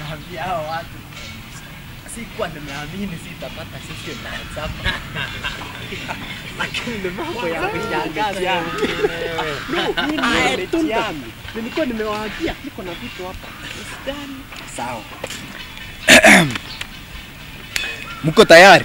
naambia hao watu sikuwa nimeamini sitapata session dance hapa lakini ni mambo ya kushangaza I told them. Nilikuwa nimewaambia niko na vitu hapa. Usidhani. sawa mko tayari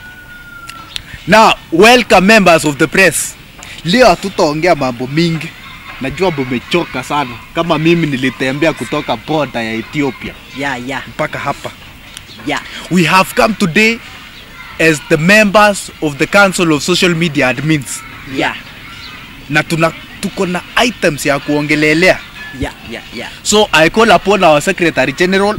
now welcome members of the press leo hatutaongea mambo mingi najua mumechoka sana kama mimi nilitembea kutoka boda ya ethiopia yeah yeah mpaka hapa yeah we have come today as the members of the council of social media admins yeah na tuna tuko na items ya kuongelelea yeah yeah yeah so i call upon our secretary general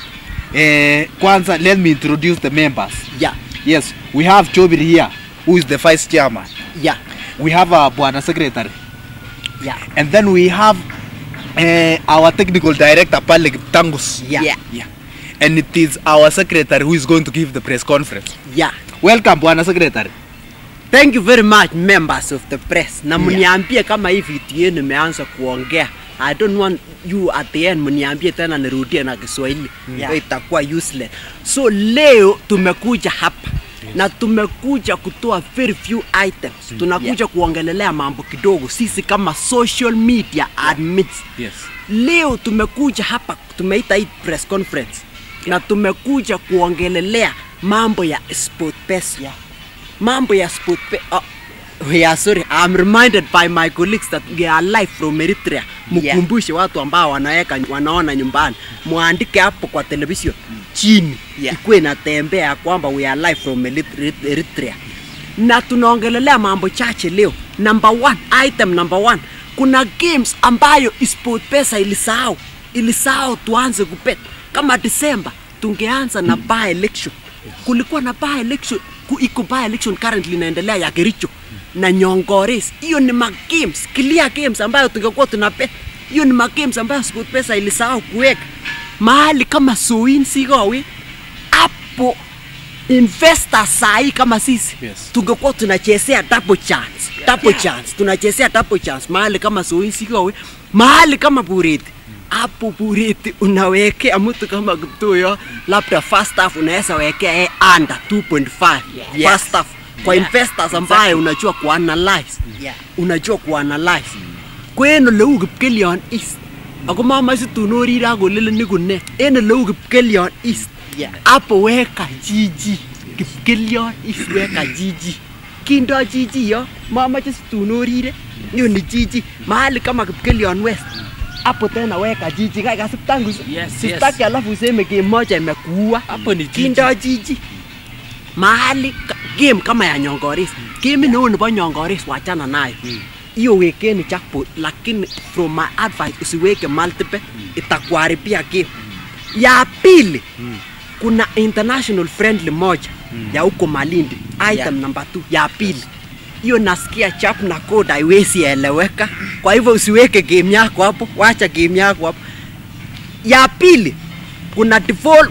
eh, kwanza let me introduce the members yeah yes we have chobir here who is the vice chairman yeah we have our bwana secretary yeah and then we have uh, our technical director pale Tangus yeah Yeah. yeah and it is our secretary who is going to give the press conference yeah welcome bwana secretary Thank you very much members of the press. Na Yeah. mniambie kama hii vitu yenu imeanza kuongea. I don't want you at the end mniambie tena nirudie na Kiswahili. Yeah. Itakuwa useless. So leo tumekuja hapa na tumekuja kutoa very few items. Tunakuja kuongelelea mambo kidogo sisi kama social media admins. yes Leo tumekuja hapa tumeita hii press conference na tumekuja kuongelelea mambo ya SportPesa. Yeah. Mambo ya SportPesa. Oh, yeah, sorry. I'm reminded by my colleagues that we are live from Eritrea. Mkumbushe watu ambao wanaweka wanaona nyumbani, muandike hapo kwa television chini Yeah. ikuwe inatembea ya kwamba we are live from Erit- Eritrea na tunaongelelea mambo chache leo. Number one, item number one, kuna games ambayo SportPesa ilisahau ilisahau tuanze kupet kama Disemba tungeanza na by election. Kulikuwa na by election, ku- iko by election currently inaendelea ya Kericho na Nyongores. Hiyo ni ma games, clear games ambayo tungekuwa tunapet. Hiyo ni ma games ambayo SportPesa ilisahau kuweka mahali kama Soin Sigowi hapo investors sahi kama sisi Yes. tungekuwa tunachezea double chance double chance tunachezea double chance mahali kama Soisikowe mahali kama Bureti hapo Bureti unawekea mtu kama Kiptoyo labda first half unaweza wekea yeye under 2.5 Yes. first half kwa Yeah. investors ambaye unajua kuanalyze Yeah. unajua kuanalyze kweno leu kipkelion east ako mamache tunorire akoleleni kune en oleu kipkelion east Yeah. hapo weka jiji kipkelion east weka jiji kindo jiji yo mamache situnorire hiyo ni jiji mahali kama kipkelion west hapo tena weka jiji kai kasip tangu Yes, sitaki alafu useme game moja imekuua Hapo ni jiji. kindo jiji mahali ka- game kama ya nyongoris game neo nebo nyongoris wachana nayo hiyo wekeni jackpot lakini from my advice usiweke multiple itakuharibia game ya pili kuna international friendly moja ya huko malindi item Yeah. number 2 ya pili hiyo nasikia chap na code haiwezi eleweka kwa hivyo usiweke game yako hapo wacha game yako hapo ya pili kuna default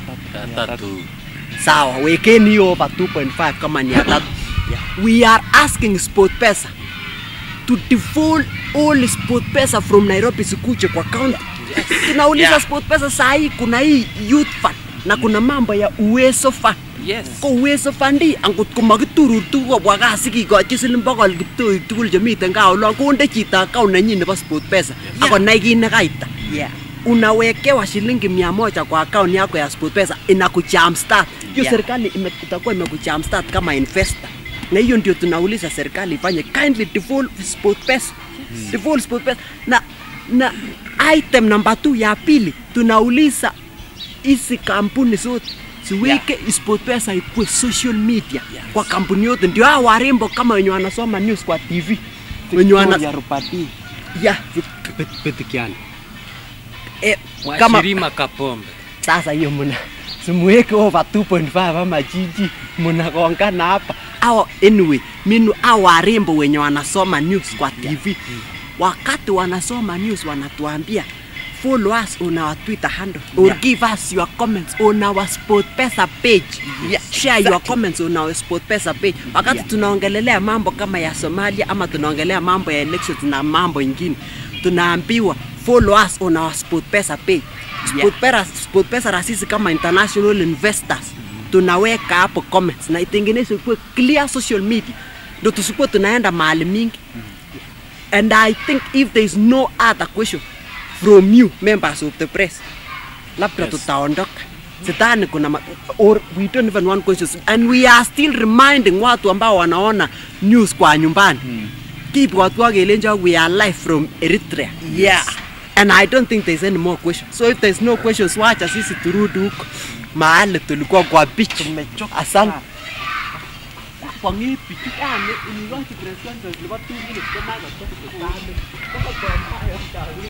Tatu. sawa wekeni hiyo over 2.5 kama ni ya tatu we are asking sportpesa to default all sportpesa from nairobi sikuje kwa county tunauliza Yeah. sportpesa saa hii kuna hii youth fund na kuna mambo ya uwezo fund Yes. ko uwezo fund angot ko makiturur tuguk kobwa gaa sikikochi siling bokol kiptoik tugul chemiten gaa olon konde chito account nenyin nebo sportpesa akonai kit nekaita Yeah. unawekewa shilingi mia moja kwa account yako ya SportPesa inakujumpstart. Hiyo Yeah. serikali ime- itakuwa imekujumpstart kama investor, na hiyo ndio tunauliza serikali ifanye kindly default SportPesa, default SportPesa. Na na item number 2 ya pili tunauliza hizi kampuni zote siweke yeah. SportPesa ikuwe social media Yes. kwa kampuni yote, ndio hao warembo kama wenye wanasoma news kwa TV wenye wana Victoria Rupati. yeah, Petikiani. eh, kama Mwashirima Kapombe. sasa hiyo muna simuweke over 2.5 ama jiji munagongana hapa au anyway minu au warembo wenye wanasoma news kwa tv wakati wanasoma news wanatuambia follow us on our twitter handle or Yeah. give us your comments on our sportpesa page Yes, share your comments on our sportpesa page wakati Yeah. tunaongelelea mambo kama ya somalia ama tunaongelea mambo ya elections na mambo ingine tunaambiwa follow us on our SportPesa page. SportPesa, SportPesa na sisi kama international investors tunaweka hapo comments na itengenezwe kuwe clear social media, ndo tusikuwe tunaenda mahali mingi. And I think if there is no other question from you members of the press, labda Yes. tutaondoka. Sidhani kuna ma- or we don't even want questions and we are still reminding watu ambao wanaona news kwa nyumbani kibwotwo kelenjo we are live from Eritrea Yeah. and I don't think there's any more questions so if there's no questions wacha sisi turudi huko mahali tulikuwa kwa beach Tumechoka asante sana. kwa ngipi yani ni watu president ni watu wengine kama